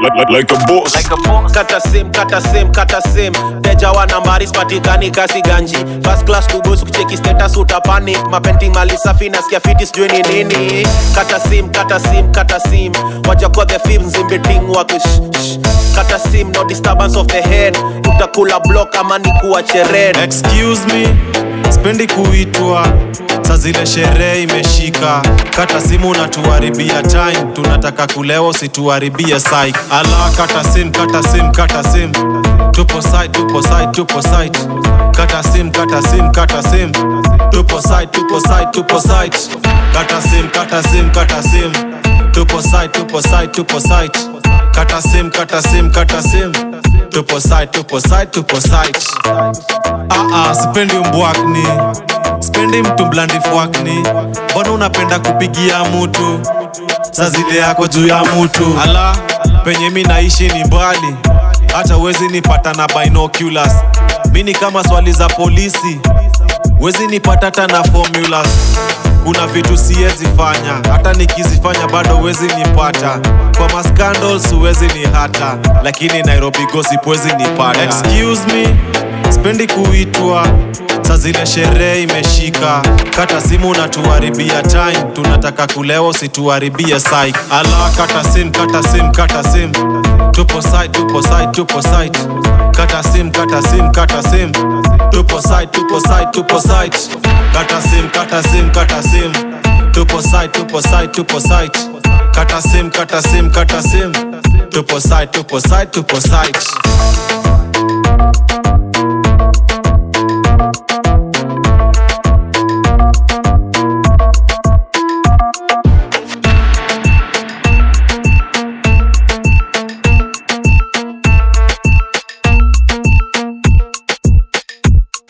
like, like, like a boss. kata sim kata sim kata sim teja wa nambari spatikani kasi ganji first class kubus kucheki status utapanic mapenting mali safi nasikia fiti sijui ni nini kata sim kata sim kata sim wajakuwa the film zimbiting wakish kata sim no disturbance of the head utakula block ama ni kuwa chered excuse me spendi kuitwa sa zile sherehe imeshika kata simu natuharibia time tunataka kulewa usituharibie psych ala kata sim kata sim kata sim tupo site tupo site tupo site kata sim kata sim kata sim tupo site tupo site tupo site kata sim kata sim kata sim tupo site tupo site tupo site kata sim kata sim kata sim tupo site tupo site tupo site Ah, ah, sipendi umbwakni sipendi mtu mblandifwakni mbona unapenda kupigia mutu sa zile yako juu ya mutu ala penye mi naishi ni mbali hata wezi nipata na binoculars mi ni kama swali za polisi wezi nipata hata na formulas kuna vitu siwezi fanya hata nikizifanya bado wezi nipata kwa mascandals huwezi ni hata lakini nairobi gossip wezi nipata excuse me spendi kuitwa sa zile sherehe imeshika kata simu natuharibia time tunataka kulewa usituharibie psych ala kata sim kata sim kata sim tupo site tupo site tupo site kata sim kata sim kata sim tupo site tupo site tupo site kata sim kata sim kata sim tupo site tupo site tupo site kata sim kata sim kata sim tupo site tupo site tupo site